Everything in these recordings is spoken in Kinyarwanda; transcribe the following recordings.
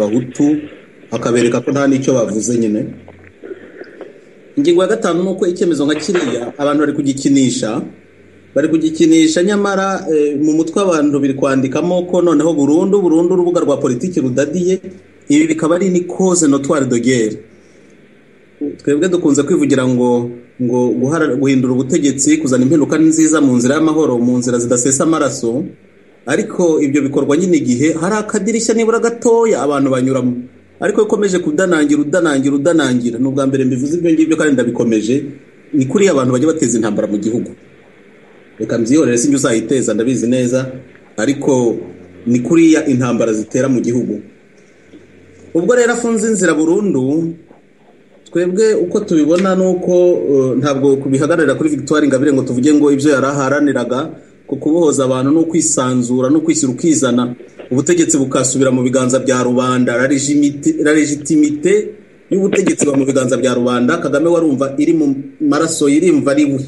n'abahutu akabereka ko nta n'icyo bavuze nyine ingingo ya gatanu ni uko icyemezo nka kiriya abantu bari kugikinisha bari kugikinisha nyamara eh, mu mutwe abantu biri kwandikamo ko noneho burundu burundu urubuga rwa politiki rudadiye ibi bikaba ari ni cause notoire de guerre twebwe dukunze kwivugira ngo ngo guhara- guhindura ubutegetsi kuzana impinduka nziza mu nzira y'amahoro mu nzira zidasesa amaraso ariko ibyo bikorwa nyine igihe hari akadirishya nibura gatoya abantu banyuramo ariko iyo ukomeje kudanangira udanangira udanangira ni ubwa mbere mbivuze ibyo ngibyo kandi ndabikomeje ni kuri abantu bajya bateza intambara mu gihugu reka mbyihorere sinjye uzayiteza ndabizi neza ariko ni kuriya intambara zitera mu gihugu ubwo rero afunze inzira burundu twebwe uko tubibona ni uko eh, ntabwo kubihagararira kuri victoire ingabire ngo tuvuge ngo ibyo yari aharaniraga ku kubohoza abantu no kwisanzura no kwishyira ukizana ubutegetsi bukasubira mu biganza bya rubanda la légimité- la legitimité y'ubutegetsi buba mu biganza bya rubanda kagame warumva iri mu maraso yirimva ari we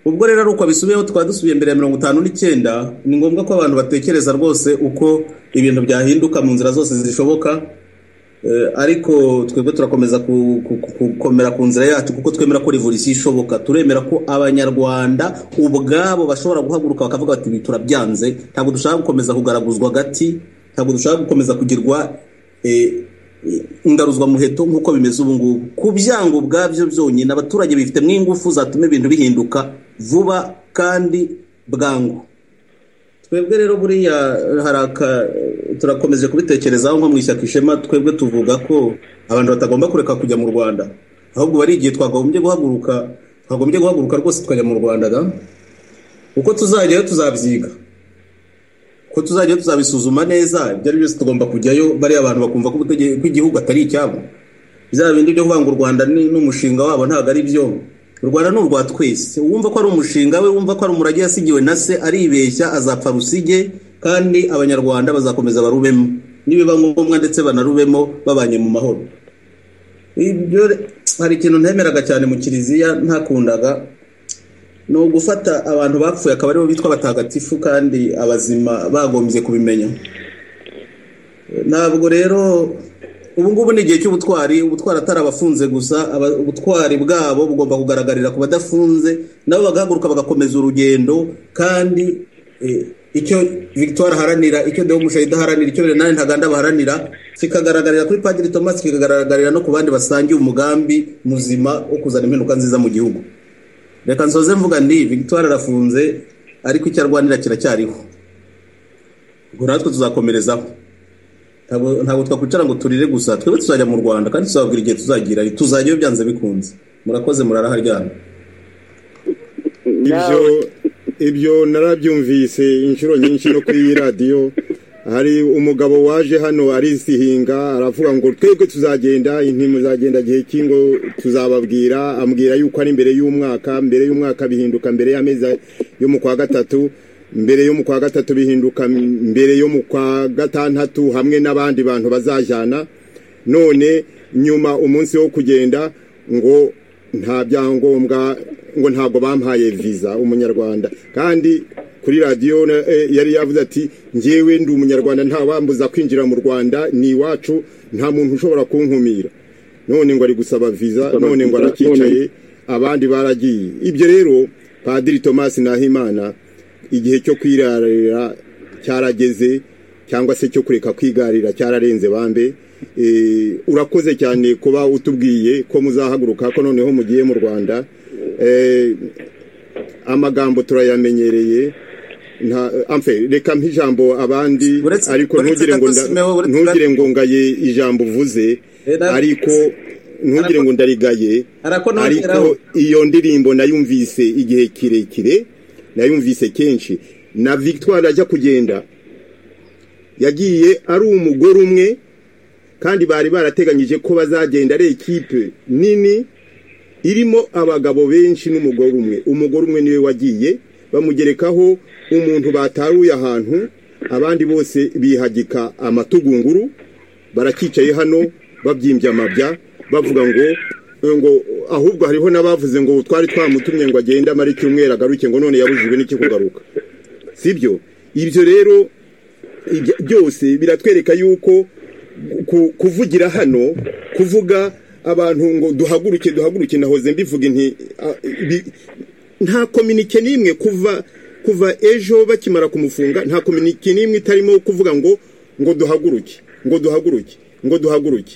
ubwo rero ari uko bisubiyeho twaba dusubiye mbere ya mirongo itanu n'icyenda ni ngombwa ko abantu batekereza rwose uko ibintu byahinduka mu nzira zose zishoboka Eh, ariko twebwe turakomeza ku- ku- ku- gukomera ku nzira yacu kuko twemera ko revolution ishoboka turemera ko abanyarwanda ubwabo bashobora guhaguruka bakavuga bati "Ibi turabyanze ntabwo dushaka gukomeza kugaraguzwa agati ntabwo dushaka gukomeza kugirwa eh, eh, ingaruzwa muheto nk'uko bimeze ubu ngubu ku byango ubwabyo byonyine abaturage bifitemo ingufu zatuma ibintu bihinduka vuba kandi bwangu twebwe rero buriya haraka turakomeje kubitekerezaho nko mu ishyaka ishema twebwe tuvuga ko abantu batagomba kureka kujya mu rwanda ahubwo bari igihe twagombye guhaguruka twagombye guhaguruka rwose tukajya mu rwanda da uko tuzajyayo tuzabyiga uko tuzajyayo tuzabisuzuma neza ibyo ari byose tugomba kujyayo bariya abantu bakumva ko ubutege- ko igihugu atari icyabo bya bindi byo kuvuga ngo u rwanda ni ni umushinga wabo ntabwo ari byo u rwanda ni urwa twese uwumva ko ari umushinga we wumva ko ari umurage yasigiwe na se aribeshya azapfa rusige kandi abanyarwanda bazakomeza barubemo nibiba ngombwa ndetse banarubemo babanye mu mahoro ibyo re- hari ikintu ntemeraga cyane mu kiliziya ntakundaga ni ugufata abantu bapfuye akaba aribo bitwa abatagatifu kandi abazima bagombye kubimenya ntabwo rero ubu ngubu ni igihe cy'ubutwari ubutwari atari abafunze gusa aba- ubutwari bwabo bugomba kugaragarira ku badafunze nabo bagahaguruka bagakomeza urugendo kandi eh, icyo victoire aharanira icyo deho mushayida aharanira icyo renani ntaganda baharanira kikagaragarira kuri padiri thomas kikagaragarira no ku bandi basangiye umugambi muzima wo kuzana impinduka nziza mu gihugu reka nsoze mvuga ndi victoire arafunze ariko icyo arwanira kiracyariho ubwo natwe tuzakomerezaho ntabwo ntabwo twakwicara ngo turire gusa twebwe tuzajya mu rwanda kandi tuzababwira igihe tuzagira tuzajyayo byanze bikunze murakoze muraraharyana ibyo ibyo narabyumvise inshuro nyinshi no kuri iyi radiyo hari umugabo waje hano arisihinga aravuga ngo twebwe tuzagenda ntimuzagenda gihe ki ngo tuzababwira ambwira yuko ari mbere y'umwaka mbere y'umwaka bihinduka mbere y'amezi yo mu kwa gatatu mbere yo mu kwa gatatu bihinduka mbere yo mu kwa gatandatu hamwe n'abandi bantu bazajyana none nyuma umunsi wo kugenda ngo nta byangombwa ngo ntabwo bampaye viza umunyarwanda kandi kuri radiyo na- eh, yari yavuze ati ngewe ndi umunyarwanda nta wambuza kwinjira mu rwanda ni iwacu nta muntu ushobora kunkumira none ngo ari gusaba viza none ngo arakicaye abandi baragiye ibyo rero padiri thomas nahimana igihe cyo kwirarira cyarageze cyangwa se cyo kureka kwigarira cyararenze bambe Eh, urakoze cyane kuba utubwiye ko muzahaguruka ko noneho mugiye mu rwanda Eh, amagambo turayamenyereye nta amfe reka mpa ijambo abandi Uretse- ariko uretse ntugire ngo nda- gato Simeon, uretse ntugire ngo ngaye ijambo uvuze Era- ariko ntugire ngo ndarigaye Arako nongeraho. ariko iyo ndirimbo nayumvise igihe kirekire nayumvise kenshi na victoire ajya kugenda yagiye ari umugore umwe kandi bari barateganyije ko bazagenda ari ekipe nini irimo abagabo benshi n'umugore umwe umugore umwe niwe wagiye bamugerekaho umuntu bataruye ahantu abandi bose bihagika amatugunguru barakicaye hano babyimbye amabya bavuga ngo ngo ahubwo hariho n'abavuze ngo twari twamutumye ngo agende amare icyumweru agaruke ngo none yabujijwe n'iki kugaruka sibyo ibyo rero ibyo- byose biratwereka yuko ku- kuvugira hano kuvuga abantu ngo duhaguruke duhaguruke nahoze mbivuga inti a- ibi- nta kominike n'imwe kuva kuva ejo bakimara kumufunga nta kominike n'imwe itarimo kuvuga ngo ngo duhaguruke ngo duhaguruke ngo duhaguruke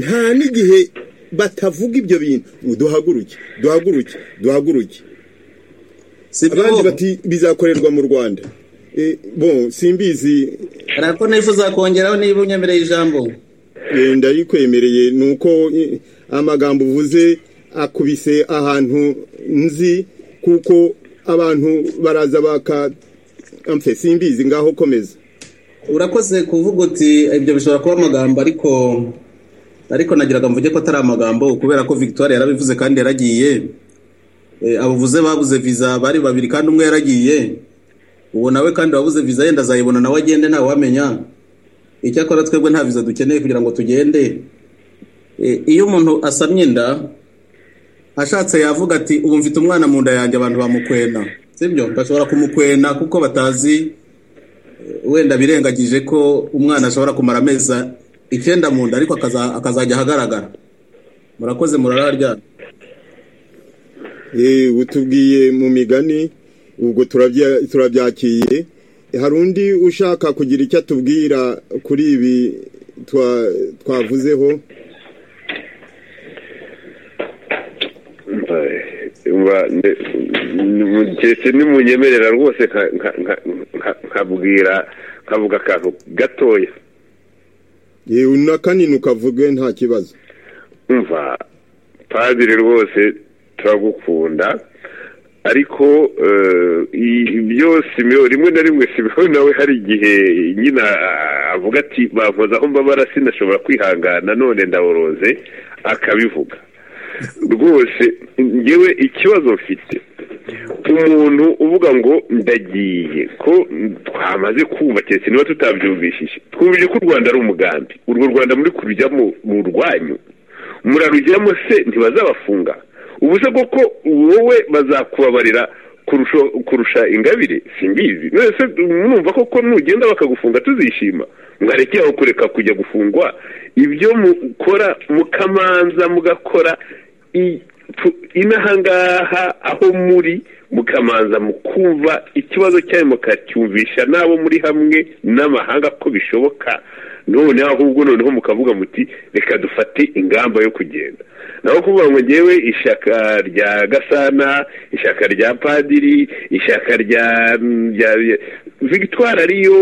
nta n'igihe batavuga ibyo bintu ngo duhaguruke duhaguruke duhaguruke si ibyo abandi bo. bati bizakorerwa mu rwanda Eh, bon simbizi hari ako nifuza kongeraho niba unyemereye ijambo Eh, ndarikwemereye ni uko eh, amagambo uvuze akubise ahantu nzi kuko abantu baraza baka amfe simbizi ngaho komeza urakoze kuvuga uti ibyo bishobora kuba amagambo ariko ariko nagiraga mvuge ko atari amagambo kubera ko victoire yarabivuze kandi yaragiye Eh, abavuze babuze viza bari babiri kandi umwe yaragiye uwo nawe kandi wabuze viza yenda azayibona nawe agende ntawamenya icyakora twebwe nta viza dukeneye kugira ngo tugende Eh, iyo umuntu asamye inda ashatse yavuga ati ubu mfite umwana mu nda yanjye abantu bamukwena sibyo bashobora kumukwena kuko batazi wenda birengagije ko umwana ashobora kumara amezi icyenda mu nda ariko akaza- akazajya ahagaragara murakoze murararyana Eh, utubwiye mu migani ubwo turabya- turabyakiye hari undi ushaka kugira icyo atubwira kuri ibi twa- twavuzeho mba ndetse nimunyemerera rwose nka- nka- nka- nka- nkabwira nkavuga akantu gatoya Eh, na kanini ukavuge nta kibazo umva padiri rwose turagukunda ariko eh, i- ibyo simeon rimwe na rimwe simeon nawe hari igihe nyine ah, avuga ati bampoza aho mbabara sinashobora kwihangana none ndaboroze akabivuga rwose ngewe ikibazo mfite umuntu uvuga ngo ndagiye ko twamaze kumva keretse niba tutabyumvishije twumvise ko u rwanda ari umugambi urwo rwanda muri kurujyamo mu rwanyu murarujyamo se ntibazabafunga ubu se koko wowe bazakubabarira kurusho- kurusha ingabire simbizi none se mwumva koko nugenda bakagufunga tuzishima mwarekeye aho kureka kujya gufungwa ibyo mukora mukamanza mugakora i- tu- inahangaha aho muri mukamanza mukumva ikibazo cyanyu mukacyumvisha n'abo muri hamwe n'amahanga ko bishoboka none ahubwo noneho mukavuga muti reka dufate ingamba yo kugenda naho kuvuga ngo ngewe ishyaka rya gasana ishyaka rya padiri ishyaka rya rya rya- victoire ariyo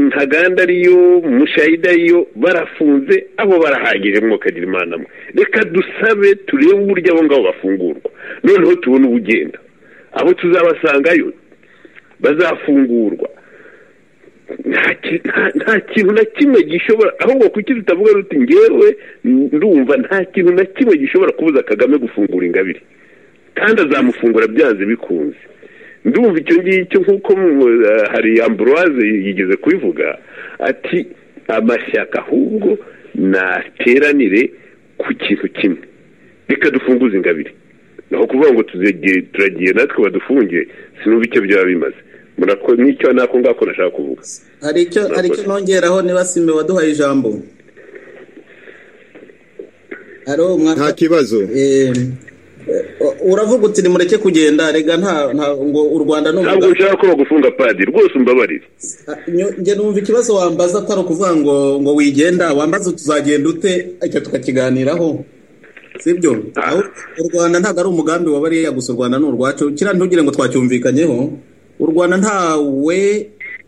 ntaganda ariyo mushayida ariyo barafunze abo barahagije mwokagira imana mwe reka dusabe turebe uburyo abo ngabo bafungurwa noneho tubone ubugenda abo tuzabasangayo bazafungurwa nta ki- nta- nta kintu na kimwe gishobora ahubwo kuki tutavuga ruti ngewe ndumva nta kintu na kimwe gishobora kubuza kagame gufungura ingabire kandi azamufungura byanze bikunze ndumva icyo ngicyo nk'uko mu- eh, hari ambroise yigeze kubivuga ati amashyaka ahubwo nateranire ku kintu kimwe reka dufunguze ingabire naho kuvuga ngo tuzege- turagiye natwe badufunge sinumva icyo byaba bimaze Murako- n'icyo nako ngako nashaka kuvuga hari icyo hari icyo nongeraho niba sime waduhaye ijambo haro nta mwaka kibazo Eh, eh, uravuga uti nimureke kugenda rega nta nta- ngo u rwanda ni ntabwo umugambi ushaka ko bagufunga padi rwose umbabarire Ah, nyo- njye numva ikibazo wambaza atari ukuvuga ngo ngo wigenda wambaza tuzagenda ute icyo tukakiganiraho sibyo Aho- u rwanda ntabwo ari umugambi wabariye gusa u rwanda ni urwacu kiriya ntugire ngo twacyumvikanyeho u rwanda ntawe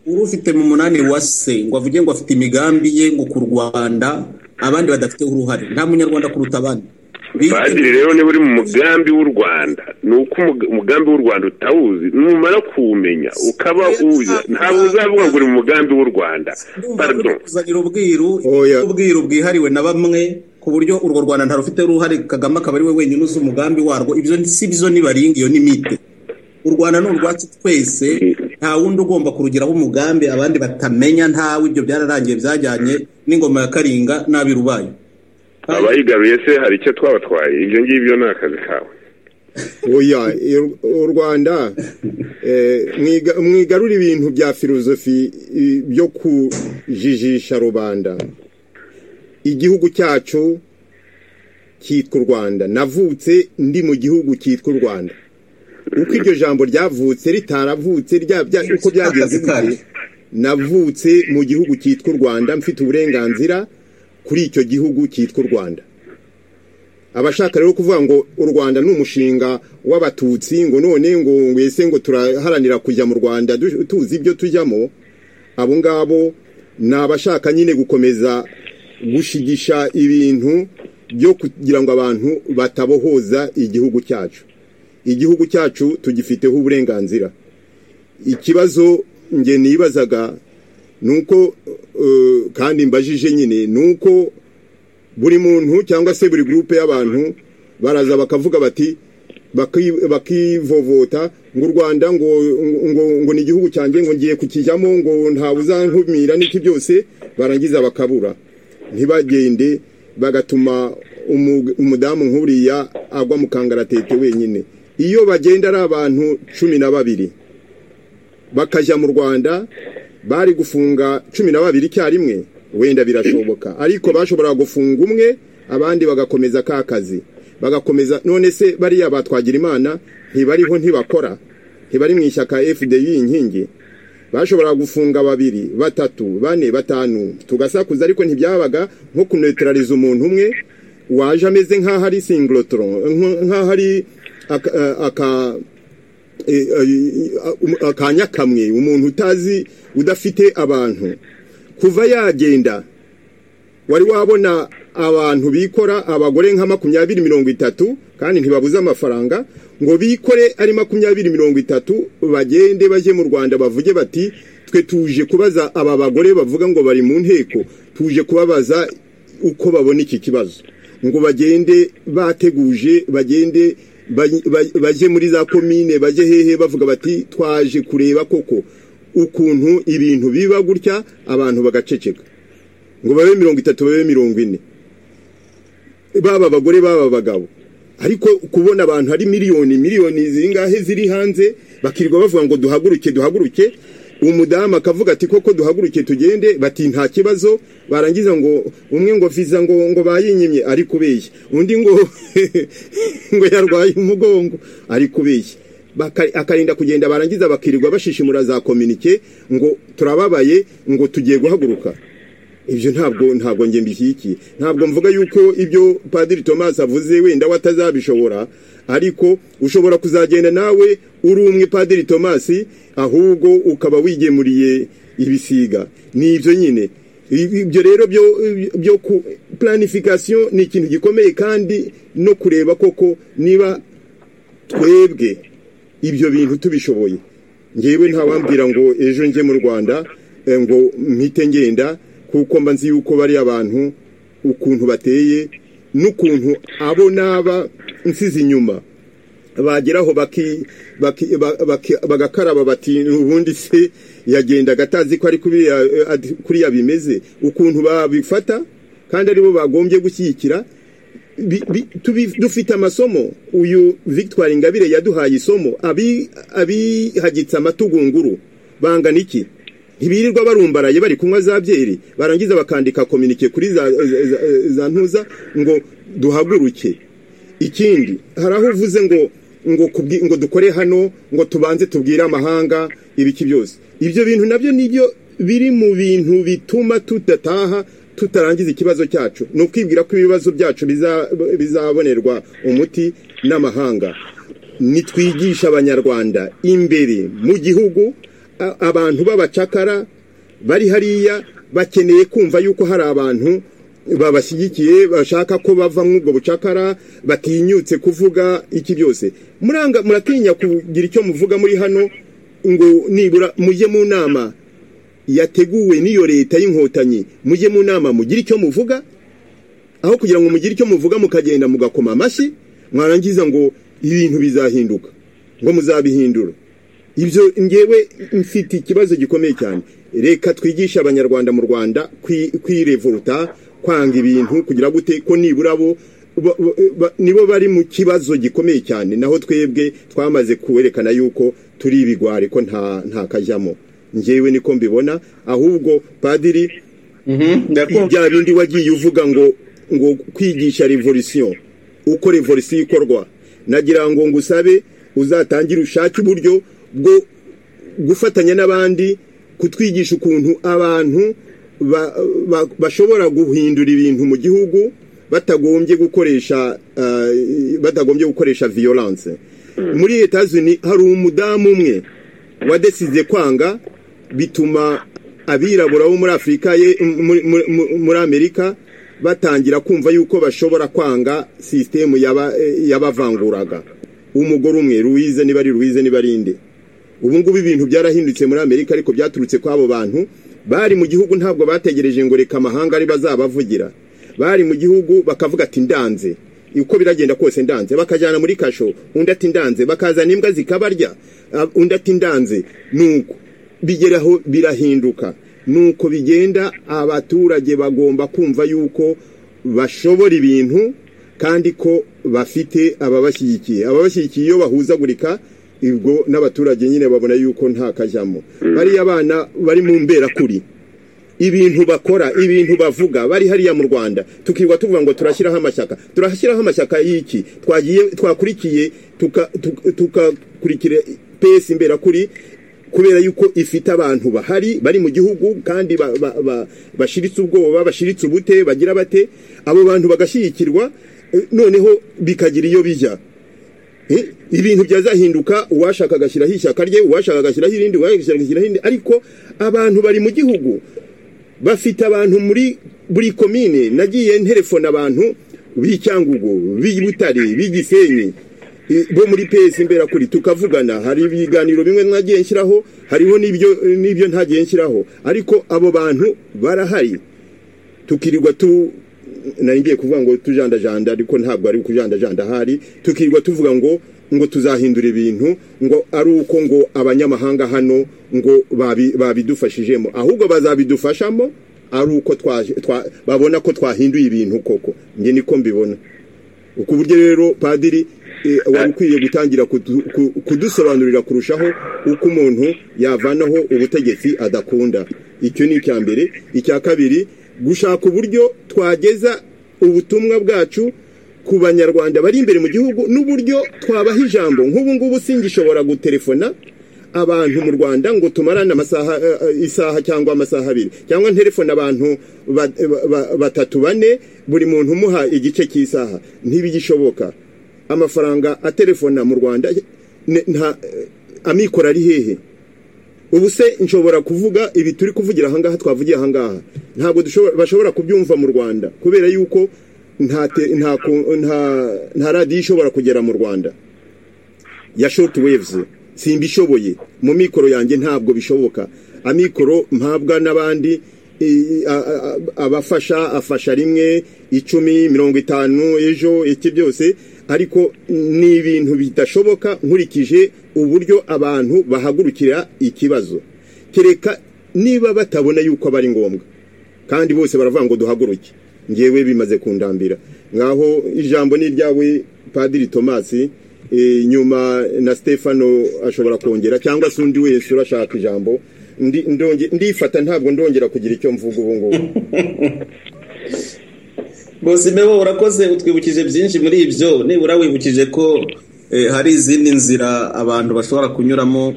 urufite mu munani wa se ngo avuge ngo afite imigambi ye ngo ku rwanda abandi badafiteho uruhare nta munyarwanda kuruta abandi padiri rero niba uri mu mugambi w'u rwanda ni uko umug- umugambi w'u rwanda utawuzi numara kuwumenya ukaba uwuzi ntabwo uzavuga ngo uri mu mugambi w'u rwanda Ndumva uri pardon kuzanira ubwiru Oya. ubwiru bwihariwe na bamwe ku buryo urwo rwanda ntarufiteho uruhare kagame akaba ari we wenyine uzi umugambi warwo ibyo si byo nibaringa iyo ni mite u rwanda ni urwacu twese nta wundi ugomba kurugiraho umugambi abandi batamenya ntawe ibyo byararangiye byajyanye n'ingoma ya karinga n'abirubaye abayigaruye se hari icyo twabatwaye ibyo ngibyo ni akazi kawe oya i- u rwanda eh, mwiga- mwigarura ibintu bya filozofi i- byo kujijisha rubanda igihugu cyacu cyitwa u rwanda navutse ndi mu gihugu cyitwa u rwanda uko iryo jambo ryavutse ritaravutse uko byagenze bigiye navutse mu gihugu cyitwa u rwanda mfite uburenganzira kuri icyo gihugu cyitwa u rwanda abashaka rero kuvuga ngo u rwanda ni umushinga w'abatutsi ngo none ngo wese ngo turaharanira kujya mu rwanda tuzi ibyo tujyamo abo ngabo ni abashaka nyine gukomeza gushigisha ibintu byo kugira ngo abantu batabohoza igihugu cyacu igihugu cyacu tugifiteho uburenganzira ikibazo nge nibazaga ni uko kandi mbajije nyine ni uko buri muntu cyangwa se buri gurupe y'abantu baraza bakavuga bati bakivovota ngo u rwanda ngo ngo ni igihugu cyanjye ngo ngiye kukijyamo ngo ntawuzankumira n'iki byose barangiza bakabura ntibagende bagatuma umudamu nk'uriya agwa mu kangaratete wenyine iyo bagenda ari abantu cumi na babiri bakajya mu rwanda bari gufunga cumi na babiri icyarimwe wenda birashoboka ariko bashobora gufunga umwe abandi bagakomeza ka kazi bagakomeza none se bariya batwagira imana ntibariho ntibakora ntibari mu ishyaka fdi inkingi bashobora gufunga babiri batatu bane batanu tugasakuza ariko ntibyabaga nko kunetarariza umuntu umwe waje ameze nk'aho ari singilotoro nk'aho ari aka akanya kamwe umuntu utazi udafite abantu kuva yagenda wari wabona abantu bikora abagore nka makumyabiri mirongo itatu kandi ntibabuze amafaranga ngo bikore ari makumyabiri mirongo itatu bagende bajye mu rwanda bavuge bati twe tuje kubaza aba bagore bavuga ngo bari mu nteko tuje kubabaza uko babona iki kibazo ngo bagende bateguje bagende bajye muri za komine bajye hehe bavuga bati twaje kureba koko ukuntu ibintu biba gutya abantu bagaceceka ngo babe mirongo itatu babe mirongo ine baba abagore baba abagabo ariko kubona abantu ari miliyoni miliyoni zingahe ziri hanze bakirirwa bavuga ngo duhaguruke duhaguruke umudamu akavuga ati koko duhaguruke tugende bati nta kibazo barangiza ngo umwe ngo viza ngo ngo bayinyimye ari kubeshya undi ngo ngo yarwaye umugongo ari kubeshya akarinda kugenda barangiza bakirirwa bashishimura za kominike ngo turababaye ngo tugiye guhaguruka ibyo ntabwo ntabwo nge mbishyigikiye ntabwo mvuga yuko ibyo padiri Thomas avuze wenda we atazabishobora ariko ushobora kuzagenda nawe uri umwe padiri Thomas ahubwo ukaba wigemuriye ibisiga ni ibyo nyine ibyo rero byo ku planifikasiyo ni ikintu gikomeye kandi no kureba koko niba twebwe ibyo bintu tubishoboye ngewe ntawambwira ngo ejo njye mu rwanda ngo mpite ngenda kuko mba nzi yuko bari abantu ukuntu bateye n'ukuntu abo n'aba nsize inyuma bageraho bagakaraba bati ubundi se yagenda agatazi ko ari kuriya bimeze ukuntu babifata kandi aribo bagombye gushyigikira dufite amasomo uyu victoire ingabire yaduhaye isomo abihagitse amatugunguru bangana iki ntibirirwa barumbaraye bari kunywa za byeri barangiza bakandika kominike kuri za ntuza ngo duhaguruke ikindi hari aho uvuze ngo ngo dukore hano ngo tubanze tubwire amahanga ibiki byose ibyo bintu nabyo nibyo biri mu bintu bituma tudataha tutarangiza ikibazo cyacu ni ukwibwira ko ibibazo byacu bizabonerwa umuti n'amahanga nitwigisha abanyarwanda imbere mu gihugu abantu b'abacakara bari hariya bakeneye kumva yuko hari abantu babashyigikiye bashaka ko bava muri ubwo bucakara batinyutse kuvuga iki byose muratinya kugira icyo muvuga muri hano ngo nibura mujye mu nama yateguwe n'iyo leta y'inkotanyi mujye mu nama mugire icyo muvuga aho kugira ngo mugire icyo muvuga mukagenda mugakoma amashyi mwarangiza ngo ibintu bizahinduka ngo muzabihindura ibyo ngewe mfite ikibazo gikomeye cyane reka twigishe abanyarwanda mu rwanda kwirevuruta kwanga ibintu kugira gute ko nibura bo nibo bari mu kibazo gikomeye cyane naho twebwe twamaze kuwerekana yuko turi ibigwari ko nta kajyamo ngewe niko mbibona ahubwo padiri ibya bindi wagiye uvuga ngo ngo kwigisha revolisiyo uko revolisiyo ikorwa nagira ngo ngusabe uzatangire ushake uburyo bwo gufatanya n'abandi kutwigisha ukuntu abantu ba- ba- bashobora guhindura ibintu mu gihugu batagombye gukoresha eh, batagombye gukoresha violence muri leta zunze hari umudamu umwe wadesize kwanga bituma abirabura bo muri afurika ye muri- muri- muri amerika batangira kumva yuko bashobora kwanga sisitemu yaba- eh, yabavanguraga umugore umwe ruwize niba ari ruwize niba ari inde ubu ngubu ibintu byarahindutse muri amerika ariko byaturutse kuri abo bantu bari mu gihugu ntabwo bategereje ngo reka amahanga ari bazabavugira bari mu gihugu bakavuga ati ndanze uko biragenda kose ndanze bakajyana muri kasho undi ati ndanze bakazana imbwa zikabarya ah, undi ati ndanze nuko bigeraho birahinduka nuko bigenda abaturage bagomba kumva yuko bashobora ibintu kandi ko bafite ababashyigikiye ababashyigikiye iyo bahuzagurika ubwo n'abaturage nyine babona yuko nta kajyamo bariya bana bari mu mberakuri ibintu bakora ibintu bavuga bari hariya mu rwanda tukirirwa tuvuga ngo turashyiraho amashyaka turashyiraho amashyaka y'iki twagiye twakurikiye tuka- tuka- tukakurikira pesi imberakuri kubera yuko ifite abantu bahari bari mu gihugu kandi ba- ba- ba- bashiritse ubwoba bashiritse ubute bagira bate abo bantu bagashyigikirwa eh, noneho bikagira iyo bijya Eh, ibintu byazahinduka uwashaka agashyiraho ishyaka rye uwashaka agashyiraho irindi uwashaka agashyiraho irindi ariko abantu bari mu gihugu bafite abantu muri buri komine nagiye nterefona abantu b'icyangugu b'ibutare b'igisenyi i- bo muri pesi imberakuri tukavugana hari ibiganiro bimwe mwagiye nshyiraho hariho n'ibyo n'ibyo ntagiye nshyiraho ariko abo bantu barahari tukirirwa tu nari ngiye kuvuga ngo tujandajanda ariko ntabwo ari ukujandajanda ahari tukirirwa tuvuga ngo ngo tuzahindura ibintu ngo ari uko ngo abanyamahanga hano ngo babi- babidufashijemo ahubwo bazabidufashamo ari uko twa- twa- babona ko twahinduye ibintu koko njye niko mbibona ku buryo rero padiri eh, wari ukwiye gutangira kudu- ku- kudusobanurira kurushaho uko umuntu yavanaho ubutegetsi adakunda icyo ni icya mbere icya kabiri gushaka uburyo twageza ubutumwa bwacu ku banyarwanda bari imbere mu gihugu n'uburyo twabaha ijambo nk'ubu ngubu singishobora gutelefona abantu mu rwanda ngo tumarane amasaha eh, eh, isaha cyangwa amasaha abiri cyangwa nterefone abantu ba- ba- ba- batatu bane buri muntu umuha igice cy'isaha ntibigishoboka amafaranga aterefona mu rwanda ne- nta eh, amikoro ari hehe ubu se nshobora kuvuga ibi turi kuvugira ahangaha twavugiye ahangaha ntabwo dushobora- bashobora kubyumva mu rwanda kubera yuko nta te- nta ku- nta- nta radiyo ishobora kugera mu rwanda ya shoti wevuzi simbishoboye mu mikoro yanjye ntabwo bishoboka amikoro mpabwa n'abandi i- a- a- a- abafasha afasha rimwe icumi mirongo itanu ejo iki byose ariko ni ibintu bidashoboka nkurikije uburyo abantu bahagurukira ikibazo kereka niba batabona yuko aba ari ngombwa kandi bose baravuga ngo duhaguruke ngewe bimaze kundambira ngaho ijambo ni iryawe padiri tomasi eh, nyuma na stefano ashobora kongera cyangwa se undi wese urashaka ijambo Ndi- ndonge- ndifata ntabwo ndongera kugira icyo mvuga ubu ngubu bose mbebo urakoze utwibukije byinshi muri ibyo nibura wibukije ko eh, hari izindi nzira abantu bashobora kunyuramo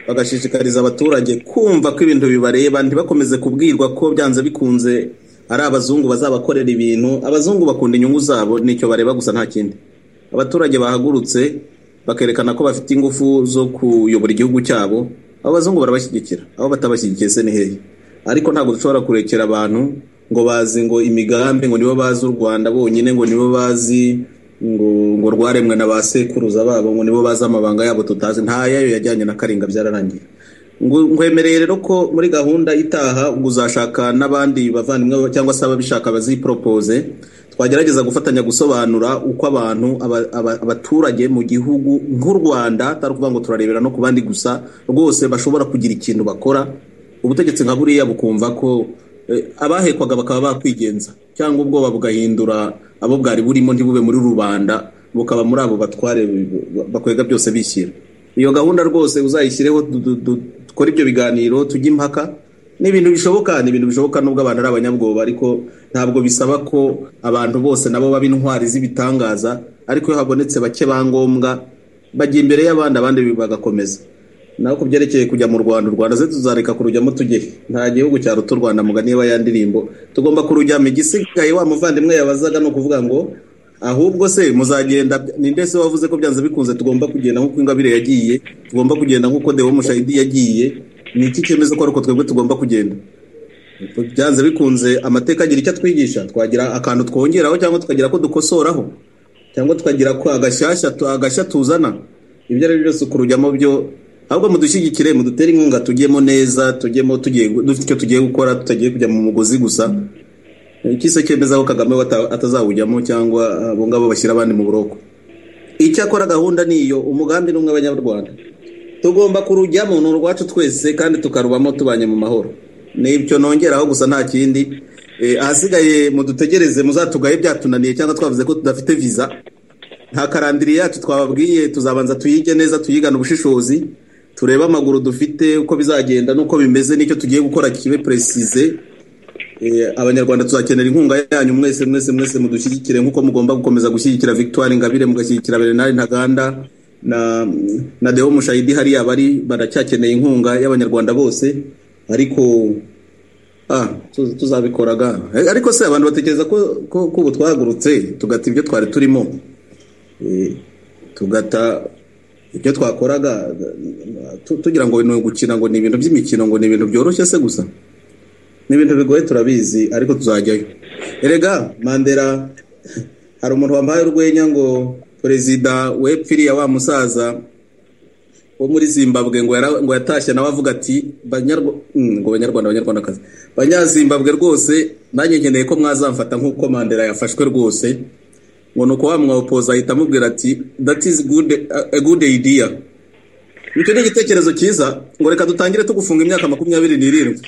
bagashishikariza abaturage kumva ko ibintu bibareba ntibakomeze kubwirwa ko byanze bikunze ari abazungu bazabakorera ibintu abazungu bakunda inyungu zabo nicyo bareba gusa nta kindi abaturage bahagurutse bakerekana ko bafite ingufu zo kuyobora igihugu cyabo abo bazungu barabashyigikira abo batabashyigikiye se ni hehe ariko ntabwo dushobora kurekera abantu ngo bazi ngo imigambi ngo nibo bazi u rwanda bonyine ngo nibo bazi ngo ngo rwaremwe na ba sekuruza babo ngo nibo bazi amabanga yabo tutazi ntayayo yajyanye na karinga byararangiye Ngu- ngwemereye rero ko muri gahunda itaha ngo uzashaka n'abandi bavandimwe cyangwa se ababishaka bazipropose twagerageza gufatanya gusobanura uko abantu aba- aba- abaturage mu gihugu nk'u rwanda atari ukuvuga ngo turarebera no ku bandi gusa rwose bashobora kugira ikintu bakora ubutegetsi nka buriya bukumva ko eh, abahekwaga bakaba bakwigenza cyangwa ubwoba bugahindura abo bwari burimo ntibube muri rubanda bukaba muri abo batware bakwega byose bishyira iyo gahunda rwose uzayishyireho du- du- du- dukore ibyo biganiro tujye impaka ni ibintu bishoboka ni ibintu bishoboka nubwo abantu ari abanyabwoba ariko ntabwo bisaba ko abantu bose nabo baba intwari z'ibitangaza ariko iyo habonetse bake ba ngombwa bajya imbere y'abandi abandi bagakomeza naho ku byerekeye kujya mu rwanda u rwanda ze tuzareka kurujyamo tujye nta gihugu cyaruta u rwanda muganiba ya ndirimbo tugomba kurujyamo igisigaye wa muvandimwe yabazaga ni ukuvuga ngo ahubwo se muzagenda ni ndetse wavuze ko byanze bikunze tugomba kugenda nk'uko ingabire yagiye tugomba kugenda nk'uko dewo mushayidi yagiye ni iki cyemezo ko ari uko twebwe tugomba kugenda byanze bikunze amateka agira icyo atwigisha twagira akantu twongeraho cyangwa tukagira ko dukosoraho cyangwa tukagira ko agashyashya agashya tuzana ibyo ari byo byose kurujyamo byo ahubwo mudushyigikire mudutere inkunga tujyemo neza tujyemo tugiye dufite icyo tugiye gukora tutagiye kujya mu mugozi gusa ikise cyemezaho kagame atazawujyamo cyangwa abo ngabo bashyira abandi mu buroko icyakora gahunda ni iyo umugambi n'umwe abanyarwanda tugomba kurujyamo ni urwacu twese kandi tukarubamo tubanye mu mahoro n'ibyo nongeraho gusa nta kindi ahasigaye mudutegereze muzatugaye byatunaniye cyangwa twavuze ko tudafite viza nta karandiriye yacu twababwiye tuzabanza tuyige neza tuyigane ubushishozi turebe amaguru dufite uko bizagenda n'uko bimeze n'icyo tugiye gukora kibe peresize abanyarwanda tuzakenera inkunga yanyu mwese mwese mwese mudushyigikire nk'uko mugomba gukomeza gushyigikira victoire ingabire mugashyigikira bernard ntaganda na dewo mushayidi hariya bari baracyakeneye inkunga y'abanyarwanda bose ariko tuzabikoraga ariko se abantu batekereza ko ubu twahagurutse tugata ibyo twari turimo tugata ibyo twakoraga tugira ngo ni gukina ngo ni ibintu by'imikino ngo ni ibintu byoroshye se gusa ni ibintu bigoye turabizi ariko tuzajyayo erega mandera hari umuntu wambaye urwenya ngo perezida wepfiriya wa musaza wo muri zimbabwe ngo yatashye nawe avuga ati ngo banyarwanda abanyarwandakazi abanyazimbabwe rwose nanjye nkeneye ko mwazamfata nk'uko mandera yafashwe rwose ngo ni uko wa mwapoza ahita amubwira ati that is good, a good idea nicyo ni igitekerezo cyiza ngo reka dutangire tugufunga imyaka makumyabiri n'irindwi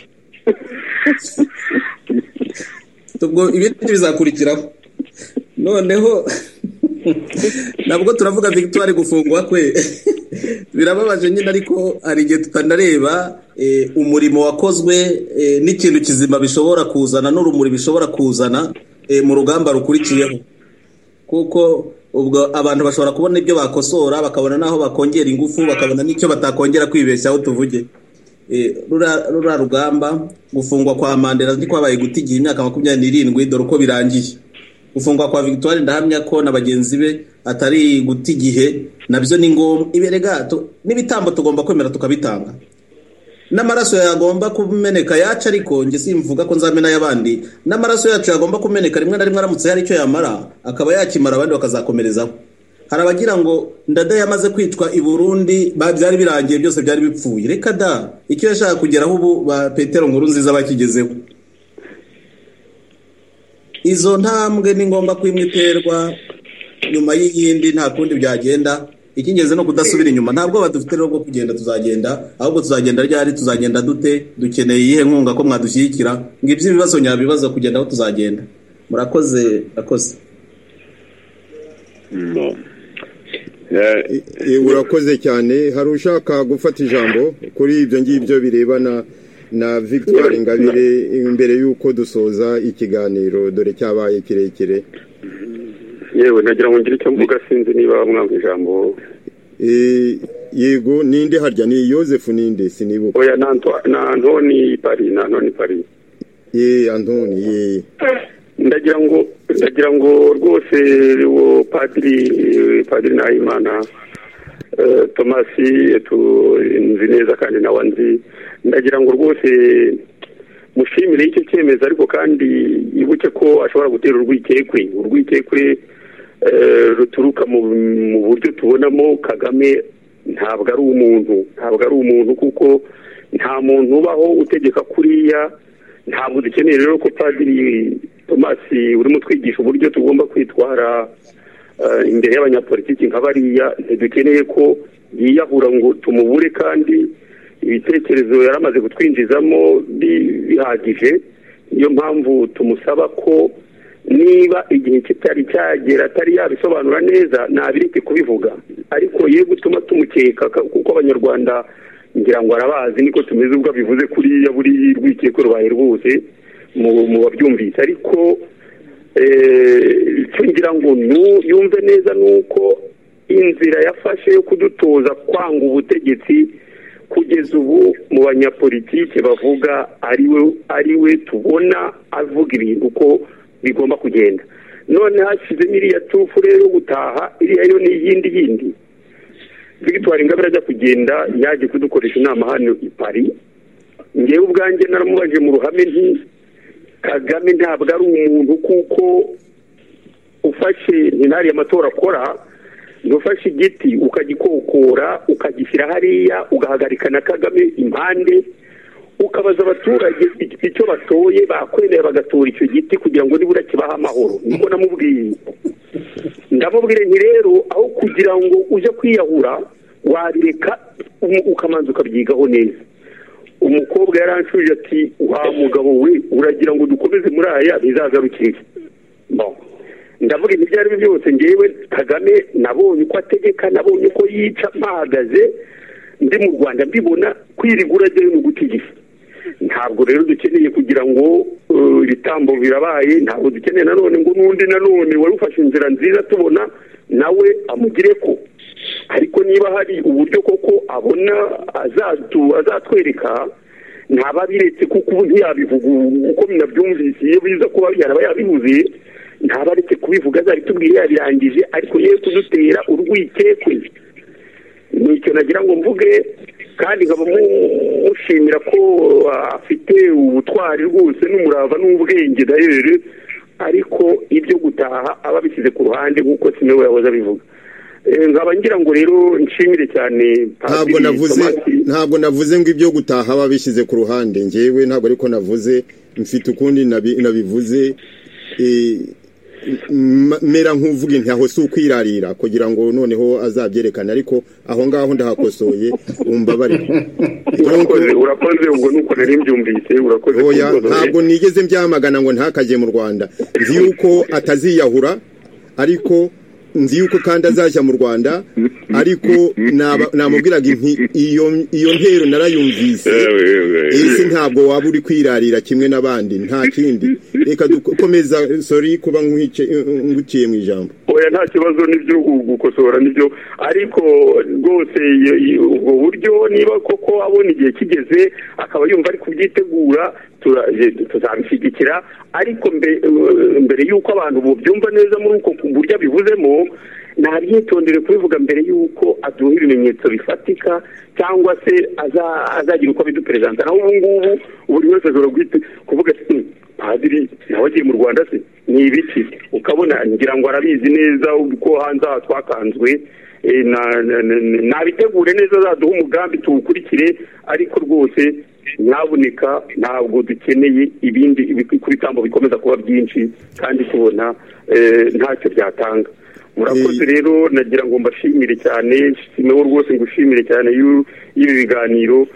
ibindi bizakurikiraho noneho nabwo turavuga victoire gufungwa kwe birababaje nyine ariko hari igihe tutanareba umurimo wakozwe n'ikintu kizima bishobora kuzana n'urumuri bishobora kuzana mu rugamba rukurikiyeho kuko ubwo abantu bashobora kubona ibyo bakosora bakabona n'aho bakongera ingufu bakabona n'icyo batakongera kwibeshyaho tuvuge rura rugamba gufungwa kwa mandela kwabaye guta igihe imyaka makumyabiri n'irindwi dore uko birangiye gufungwa kwa victoire ndahamya ko na bagenzi be atari guta igihe nabyo ni ngombwa iberega n'ibitambo tugomba kwemera tukabitanga n'amaraso yagomba kumeneka yacu ariko njye simvuga ko nzamena ay'abandi n'amaraso yacu yagomba kumeneka rimwe na rimwe aramutse hari icyo yamara akaba yakimara abandi bakazakomerezaho hari abagira ngo ndada yamaze kwicwa i burundi byari birangiye byose byari bipfuye reka da icyo yashaka kugeraho ubu ba petero nkuru nziza bakigezeho izo ntambwe ni ngombwa ko imwe iterwa nyuma y'iyindi nta kundi byagenda icy'ingenzi ni ukudasubira inyuma ntabwo badufite rero bwo kugenda tuzagenda ahubwo tuzagenda ryari tuzagenda dute dukeneye iyihe nkunga ko mwadushyigikira ngo iby'ibibazo nyabibazo kugenda aho tuzagenda murakoze murakoze urakoze cyane hari ushaka gufata ijambo kuri ibyo ngibyo birebana na victoire ingabire imbere y'uko dusoza ikiganiro dore cyabaye kirekire yewe nagira ngo ngire icyo mvuga sinzi niba mwanga ijambo yego ninde harya ni yosefu ninde sinibuka oya na antoni pari na antoni pari ye antoni ye ndagira ngo ndagira ngo rwose uwo padiri padiri nahimana tomasi nzi neza kandi nawe nzi ndagira ngo rwose mushimire icyo cyemezo ariko kandi ibuke ko ashobora gutera urwikekwe urwikekwe ruturuka mu buryo tubonamo kagame ntabwo ari umuntu ntabwo ari umuntu kuko nta muntu ubaho utegeka kuriya ntabwo dukeneye rero ko padiri tomasi urimo twigisha uburyo tugomba kwitwara imbere y'abanyapolitiki nka bariya ntidukeneye ko yiyahura ngo tumubure kandi ibitekerezo yari amaze kutwinjizamo bihagije niyo mpamvu tumusaba ko niba igihe kitari cyagera atari yabisobanura neza ntabireke kubivuga ariko ye gutuma tumukeka kuko abanyarwanda ngira ngo arabazi niko tumeze ubwo bivuze kuriya buri rwikeko rubaye rwose mu babyumvise ariko icyo ngira ngo yumve neza ni uko inzira yafashe yo kudutoza kwanga ubutegetsi kugeza ubu mu banyapolitiki bavuga ari we tubona avuga ibintu uko bigomba kugenda none hashyizemo iriya tufu rero gutaha iriya yo ni iyindi yindi victoire ingabire ajya kugenda yaje kudukoresha inama hano i paris ngewe ubwanjye naramubajije mu ruhame nti kagame ntabwo ari umuntu kuko ufashe ntinari amatora akora ntufashe igiti ukagikokora ukagishyira hariya ugahagarika na kagame impande ukabaza abaturage icyo batoye bakwemera bagatora icyo giti kugira ngo nibura kibahe amahoro niko namubwiye ndamubwire nti rero aho kugira ngo ujye kwiyahura wabireka ukamanza ukabyigaho neza umukobwa yaranshuje ati wa mugabo we uragira ngo dukomeze muri aya bizagarukire ndavuga ibyo ari byo byose ngewe kagame nabonye uko ategeka nabonye uko yica mpahagaze ndi mu rwanda mbibona kwirigura ryayo ni ugutigisa ntabwo rero dukeneye kugira ngo ibitambo birabaye ntabwo dukeneye nanone ngo n'undi nanone wari ufashe inzira nziza tubona nawe amugire ko ariko niba hari uburyo koko abona azatwereka ntaba abiretse kuko ubu ntiyabivuga uko binabyumvise iyo biza kuba yaraba yabivuze ntaba aretse kubivuga azabitubwire yabirangije ariko ye kudutera urwikekwe ni icyo nagira ngo mvuge kandi nkaba mushimira ko afite ubutwari rwose n'umurava n'ubwenge dayeri ariko ibyo gutaha aba abishyize ku ruhande nk'uko sinewe yahoze abivuga nkaba ngira ngo rero nshimire cyane ntabwo navuze ntabwo navuze ngo ibyo gutaha aba abishyize ku ruhande ngewe ntabwo ariko navuze mfite ukundi nabivuze mera nk'uvuga inti aho si ukwirarira kugira ngo noneho azabyerekane ariko aho ngaho ndahakosoye umbabarire urakoze ubwo nuko nari mbyumvise urakoze ntabwo nigeze mbyamagana ngo ntakajye mu rwanda nzi yuko ataziyahura ariko nzi yuko kandi azajya mu rwanda ariko namubwiraga iyo ntero narayumvise ese ntabwo waba uri kwirarira kimwe n'abandi nta kindi reka dukomeza sori kuba nguciye mu ijambo oya nta kibazo n'ibyo gukosora n'ibyo ariko rwose ubwo buryo niba koko abona igihe kigeze akaba yumva ari kubyitegura tuzabishyigikira ariko mbere y'uko abantu bubyumva neza muri uko buryo abivuzemo ntabyitondere kubivuga mbere y'uko aduha ibimenyetso bifatika cyangwa se azagira uko abiduperezanta naho ubu ngubu buri wese ashobora kuvuga ati padiri nawe agiye mu rwanda se ni ibiki ukabona ngira ngo arabizi neza ko hanze aha twakanzwe nabitegure neza azaduha umugambi tuwukurikire ariko rwose ntaboneka ntabwo dukeneye ibindi ibitambo bikomeza kuba byinshi kandi tubona ntacyo byatanga murakoze rero nagira ngo mbashimire cyane nawe rwose ngushimire cyane y'ibi biganiro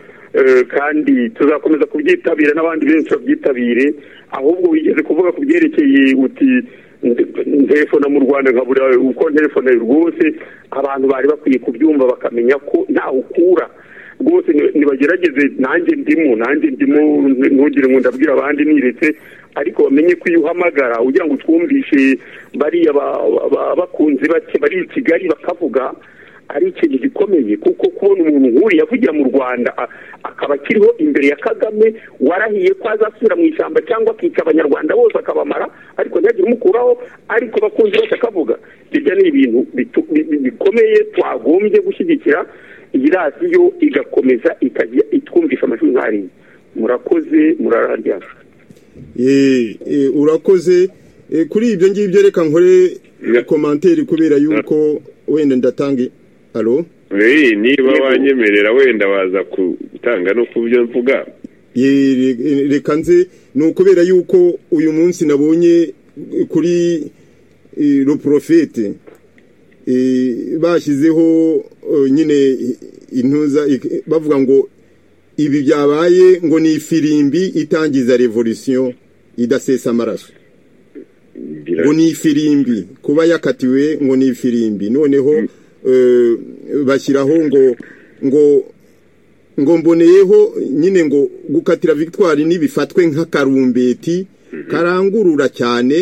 kandi tuzakomeza kubyitabira n'abandi benshi babyitabire ahubwo wigeze kuvuga ku byerekeye uti telefone mu rwanda nkabura uko telefone rwose abantu bari bakwiye kubyumva bakamenya ko ntawe ukura rwose ntibagerageze nanjye ndimo nanjye ndimo ntugire ngo ndabwira abandi niretse ariko bamenye ko iyo uhamagara ugira ngo utwumvishe bariya bakunzi bake bari i kigali bakavuga ari ikintu gikomeye kuko kubona umuntu nk'uriya avugira mu rwanda akaba akiriho imbere ya kagame warahiye ko azasubira mu ishyamba cyangwa akica abanyarwanda bose akabamara ariko ntihagire umukuraho ariko bakunzi bose akavuga ibyo ni ibintu bikomeye twagombye gushyigikira iyi radiyo igakomeza ikajya itwumvisha amashuri nk'ariya murakoze murararyama urakoze kuri ibyo ngibyo reka nkore komantere kubera yuko wenda ndatanga halo niba wanyemerera wenda waza gutanga no ku byo mvuga reka nze ni ukubera yuko uyu munsi nabonye kuri ruporofete bashyizeho nyine intuza bavuga ngo ibi byabaye ngo ni ifirimbi itangiza revolisiyo idasesa amaraso ngo ni ifirimbi kuba yakatiwe ngo ni ifirimbi noneho bashyiraho ngo ngo ngo mboneyeho nyine ngo gukatira victoire ntibifatwe nk'akarumbeti karangurura cyane